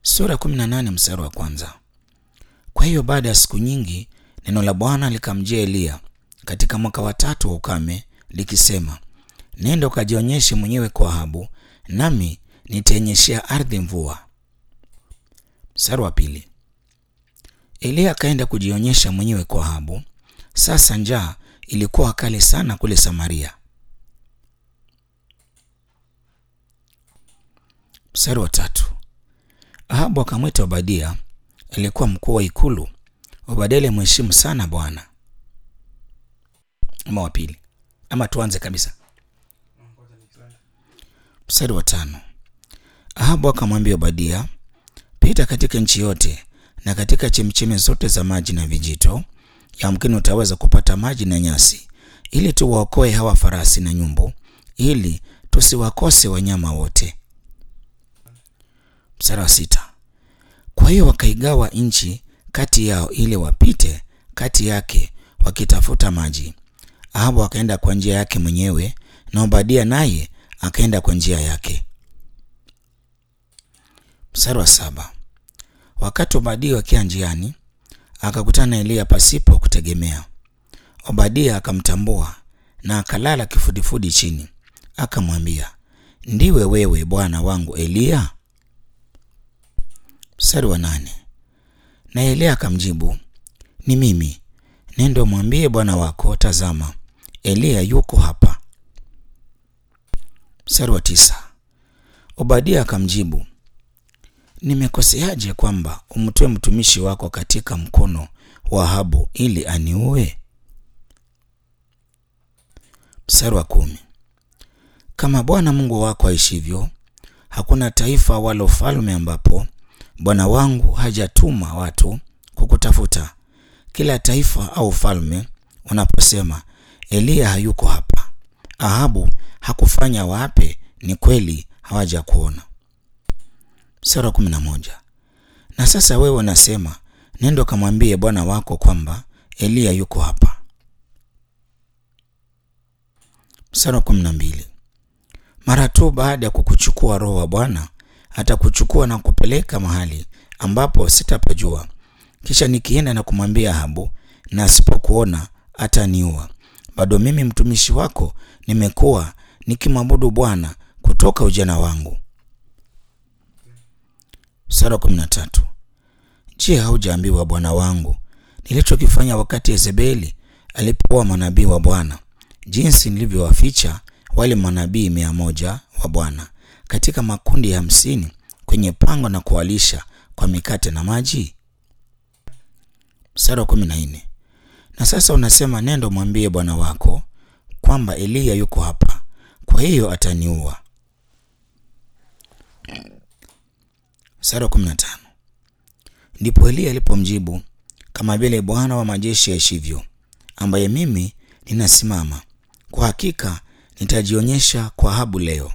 Sura 18 mstari wa kwanza. Kwa hiyo baada ya siku nyingi neno la Bwana likamjia Eliya katika mwaka wa tatu wa ukame likisema, nenda ukajionyeshe mwenyewe kwa Ahabu, nami nitainyeshea ardhi mvua. Mstari wa pili. Eliya akaenda kujionyesha mwenyewe kwa Ahabu. Sasa njaa ilikuwa kali sana kule Samaria. Mstari wa tatu. Ahabu akamwita Obadia, aliyekuwa mkuu wa ikulu. Obadia alimheshimu sana Bwana. Ama wa pili, ama tuanze kabisa. Mstari wa tano. Ahabu akamwambia Obadia, pita katika nchi yote na katika chemchemi zote za maji na vijito, yamkini utaweza kupata maji na nyasi, ili tuwaokoe hawa farasi na nyumbu, ili tusiwakose wanyama wote. Mstari wa sita. Kwa hiyo wakaigawa nchi kati yao ili wapite kati yake wakitafuta maji. Ahabu akaenda kwa njia yake mwenyewe na Obadia naye akaenda kwa njia yake. Mstari wa saba. Wakati Obadia wakiwa njiani, akakutana na Eliya pasipo kutegemea. Obadia akamtambua na akalala kifudifudi chini, akamwambia, ndiwe wewe bwana wangu Eliya? Mstari wa nane. Na Eliya akamjibu, ni mimi. Nenda mwambie bwana wako, tazama, Eliya yuko hapa. Mstari wa tisa. Obadia akamjibu, nimekoseaje kwamba umtoe mtumishi wako katika mkono wa Ahabu ili aniue? Mstari wa kumi. Kama Bwana Mungu wako aishivyo, hakuna taifa wala ufalme ambapo bwana wangu hajatuma watu kukutafuta. Kila taifa au ufalme unaposema Eliya hayuko hapa, Ahabu hakufanya wape, ni kweli hawaja kuona. Mstari wa kumi na moja. Na sasa wewe unasema nenda kamwambie bwana wako kwamba Eliya yuko hapa. Mstari wa kumi na mbili. Mara tu baada ya kukuchukua Roho wa Bwana atakuchukua na kupeleka mahali ambapo sitapajua. Kisha nikienda na kumwambia Ahabu, na asipokuona ataniua. Bado mimi mtumishi wako nimekuwa nikimwabudu Bwana kutoka ujana wangu. Sura kumi na tatu. Je, haujaambiwa bwana wangu nilichokifanya wakati Yezebeli alipoua manabii wa Bwana, jinsi nilivyowaficha wale manabii mia moja wa Bwana katika makundi ya hamsini kwenye pango na kuwalisha kwa mikate na maji? Mstari wa kumi na nne. Na sasa unasema nenda mwambie bwana wako kwamba Eliya yuko hapa, kwa hiyo ataniua. Mstari wa kumi na tano. Ndipo Eliya alipomjibu, kama vile Bwana wa majeshi aishivyo, ambaye mimi ninasimama, kwa hakika nitajionyesha kwa Ahabu leo.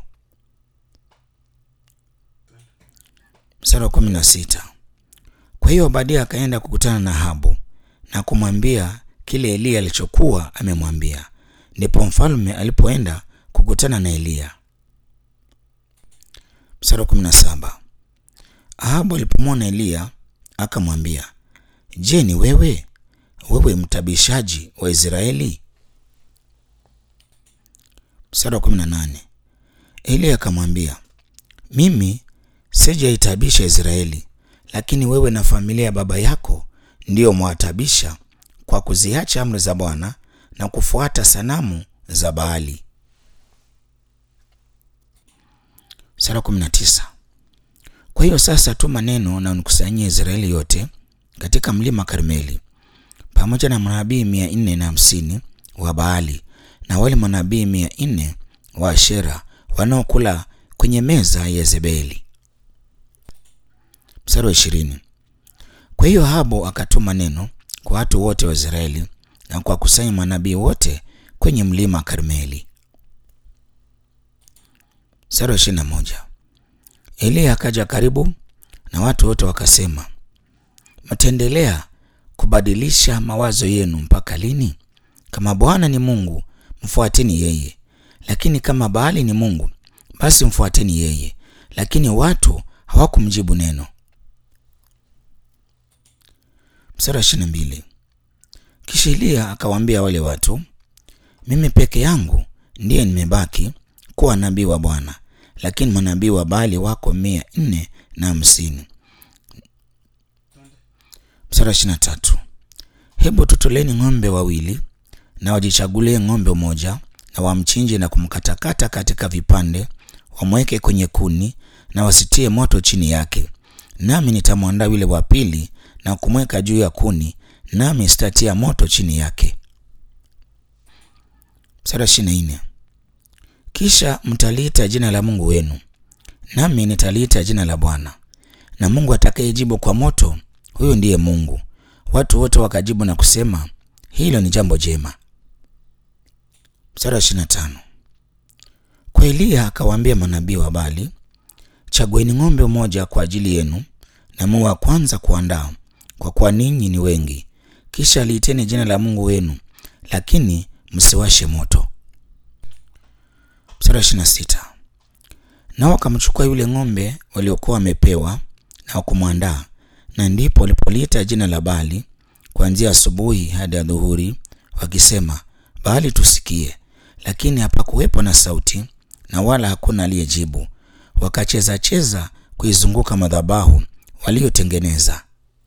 Mstari wa kumi na sita. Kwa hiyo Obadia akaenda kukutana na Ahabu na kumwambia kile Eliya alichokuwa amemwambia. Ndipo mfalme alipoenda kukutana na Eliya. Mstari wa kumi na saba. Ahabu alipomwona Eliya akamwambia, je, ni wewe wewe mtabishaji wa Israeli? Mstari wa kumi na nane. Eliya akamwambia, mimi sijaitabisha Israeli, lakini wewe na familia ya baba yako ndiyo mwatabisha kwa kuziacha amri za Bwana na kufuata sanamu za Baali. Sura 19. Kwa hiyo sasa tuma neno na unikusanyie Israeli yote katika mlima Karmeli pamoja na manabii mia nne na hamsini wa Baali na wale manabii mia nne wa Ashera wanaokula kwenye meza ya Yezebeli. Mstari wa ishirini. Kwa hiyo Ahabu akatuma neno kwa watu wote wa Israeli na kuwakusanya manabii wote kwenye mlima Karmeli. Mstari wa ishirini na moja. Eliya akaja karibu na watu wote wakasema, mtaendelea kubadilisha mawazo yenu mpaka lini? Kama Bwana ni Mungu, mfuateni yeye, lakini kama Baali ni Mungu, basi mfuateni yeye. Lakini watu hawakumjibu neno. Mstari wa ishirini na mbili. Kisha Eliya akawaambia wale watu, mimi peke yangu ndiye nimebaki kuwa nabii wa Bwana, lakini manabii wa Baali wako mia nne na hamsini. Mstari wa ishirini na tatu. Hebu tutoleni ng'ombe wawili na wajichagulie ng'ombe mmoja na wamchinje na kumkatakata katika vipande, wamweke kwenye kuni na wasitie moto chini yake, nami nitamwandaa yule wa pili na kumweka juu ya kuni, nami sitatia moto chini yake. Mstari wa ishirini na nne. Kisha mtaliita jina la Mungu wenu, nami nitaliita jina la Bwana, na Mungu atakayejibu kwa moto, huyo ndiye Mungu. Watu wote wakajibu na kusema, hilo ni jambo jema. Mstari wa ishirini na tano. Kwa Eliya akawaambia manabii wa Baali, chagueni ng'ombe mmoja kwa ajili yenu na muwe wa kwanza kuandaa, kwa kuwa ninyi ni wengi. Kisha liiteni jina la Mungu wenu, lakini msiwashe moto. Mstari wa ishirini na sita. Nao wakamchukua yule ng'ombe waliokuwa wamepewa na kumwandaa, na ndipo walipoliita jina la Baali kuanzia asubuhi hadi adhuhuri, wakisema, Baali tusikie. Lakini hapakuwepo na sauti, na wala hakuna aliyejibu. Wakacheza cheza kuizunguka madhabahu waliotengeneza.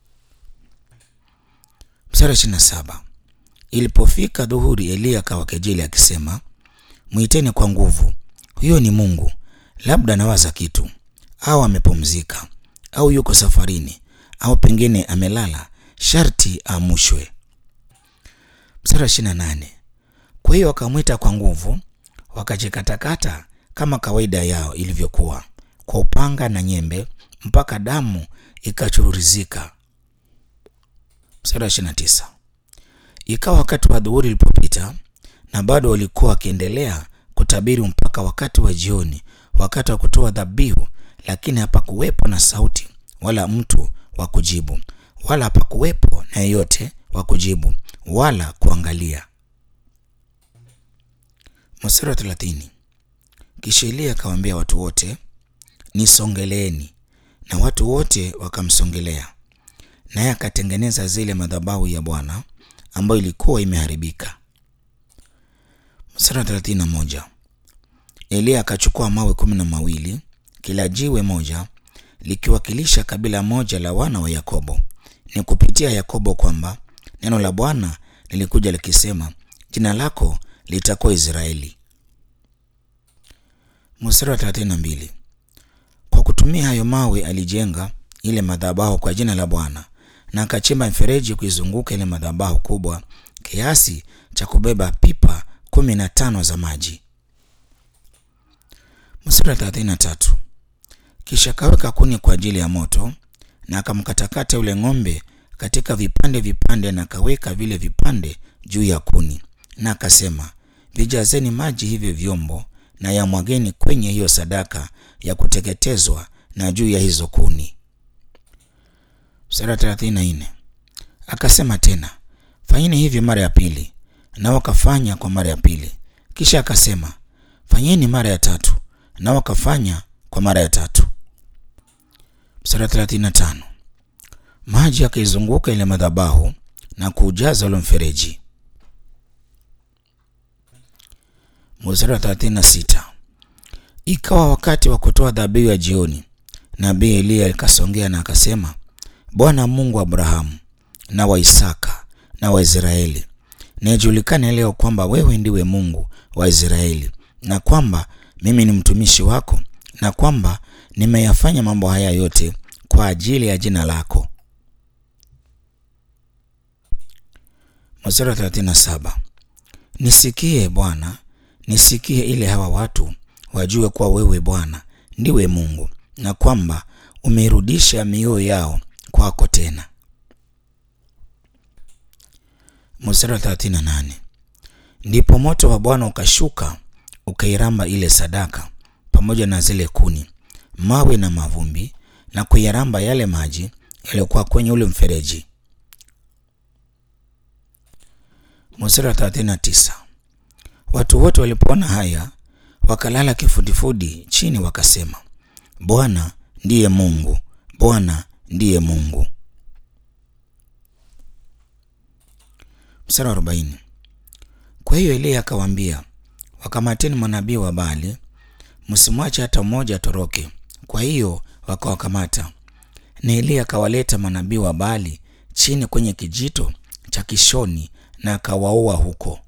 Mstari wa ishirini na saba. Ilipofika dhuhuri, Eliya akawakejeli akisema, mwiteni kwa nguvu, huyo ni Mungu, labda anawaza kitu, au amepumzika, au yuko safarini, au pengine amelala, sharti aamushwe. Mstari wa ishirini na nane. Kwa hiyo wakamwita kwa nguvu, wakajikatakata kama kawaida yao ilivyokuwa, kwa upanga na nyembe, mpaka damu ikachururizika. Mstari wa ishirini na tisa. Ikawa wakati wa dhuhuri ulipopita, na bado walikuwa wakiendelea kutabiri mpaka wakati wa jioni, wakati wa kutoa dhabihu, lakini hapakuwepo na sauti wala mtu wa kujibu, wala hapakuwepo na yeyote wa kujibu wala kuangalia. Mstari wa thelathini. Kisha Eliya akawaambia watu wote, nisongeleeni. Na watu wote wakamsongelea, naye akatengeneza zile madhabahu ya Bwana ambayo ilikuwa imeharibika. Mstari wa thelathini na moja. Eliya akachukua mawe kumi na mawili, kila jiwe moja likiwakilisha kabila moja la wana wa Yakobo. Ni kupitia Yakobo kwamba neno la Bwana lilikuja likisema, jina lako litakuwa Israeli. Mstari wa thelathini na mbili. Kwa kutumia hayo mawe alijenga ile madhabahu kwa jina la Bwana, na akachimba mfereji kuizunguka ile madhabahu kubwa kiasi cha kubeba pipa kumi na tano za maji. Mstari wa thelathini na tatu. Kisha akaweka kuni kwa ajili ya moto, na akamkatakata yule ng'ombe katika vipande vipande, na akaweka vile vipande juu ya kuni, na akasema, vijazeni maji hivyo vyombo na yamwageni kwenye hiyo sadaka ya kuteketezwa na juu ya hizo kuni. Mstari wa thelathini na nne. Akasema tena, fanyeni hivi mara ya pili, nao wakafanya kwa mara ya pili. Kisha akasema, fanyeni mara ya tatu, nao wakafanya kwa mara ya tatu. Mstari wa thelathini na tano. Maji akaizunguka ile madhabahu na kuujaza ule mfereji. Mstari wa thelathini na sita. Ikawa wakati wa kutoa dhabihu ya jioni, nabii Eliya akasongea na akasema, Bwana Mungu wa Abrahamu na wa Isaka na wa Israeli, na ijulikane leo kwamba wewe ndiwe Mungu wa Israeli, na kwamba mimi ni mtumishi wako, na kwamba nimeyafanya mambo haya yote kwa ajili ya jina lako. Mstari wa 37. Nisikie Bwana, nisikie ili hawa watu wajue kuwa wewe Bwana ndiwe Mungu, na kwamba umeirudisha mioyo yao kwako tena. Mstari wa 38. Ndipo moto wa Bwana ukashuka ukairamba ile sadaka pamoja na zile kuni, mawe na mavumbi, na kuyaramba yale maji yaliyokuwa kwenye ule mfereji. Mstari wa 39. Watu wote walipoona haya wakalala kifudifudi chini, wakasema, Bwana ndiye Mungu, Bwana ndiye Mungu. Mstari wa arobaini. Kwa hiyo Eliya akawaambia, wakamateni manabii wa Baali, msimwache hata mmoja atoroke. Kwa hiyo wakawakamata, na Eliya akawaleta manabii wa Baali chini kwenye kijito cha Kishoni na akawaua huko.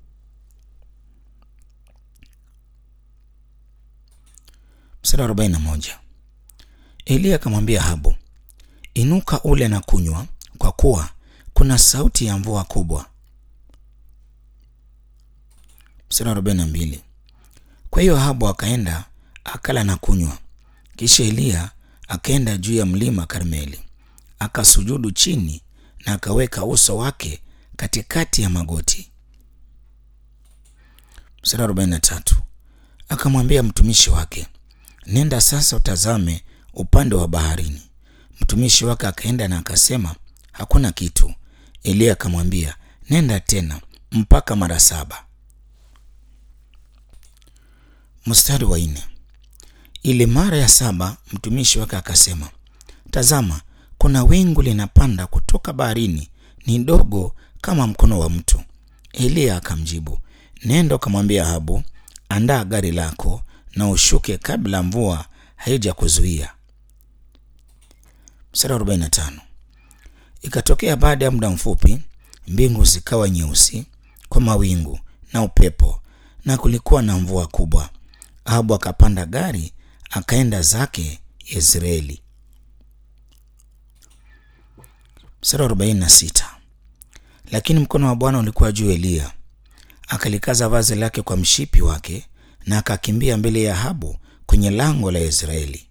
Mstari wa arobaini na moja. Eliya akamwambia Ahabu, inuka ule na kunywa, kwa kuwa kuna sauti ya mvua kubwa. Mstari wa arobaini na mbili. Kwa hiyo Ahabu akaenda akala na kunywa. Kisha Eliya akaenda juu ya mlima Karmeli, akasujudu chini na akaweka uso wake katikati ya magoti. Mstari wa arobaini na tatu. Akamwambia mtumishi wake, nenda sasa utazame upande wa baharini. Mtumishi wake akaenda na akasema, hakuna kitu. Eliya akamwambia, nenda tena mpaka mara saba. Mstari wa nne. Ile mara ya saba mtumishi wake akasema, tazama, kuna wingu linapanda kutoka baharini, ni dogo kama mkono wa mtu. Eliya akamjibu, nenda ukamwambia Ahabu, andaa gari lako na ushuke kabla mvua haija kuzuia. Mstari wa 45. Ikatokea baada ya muda mfupi, mbingu zikawa nyeusi kwa mawingu na upepo, na kulikuwa na mvua kubwa. Ahabu akapanda gari akaenda zake Yezreeli. Mstari wa 46. Lakini mkono wa Bwana ulikuwa juu Eliya, akalikaza vazi lake kwa mshipi wake, na akakimbia mbele ya Ahabu kwenye lango la Yezreeli.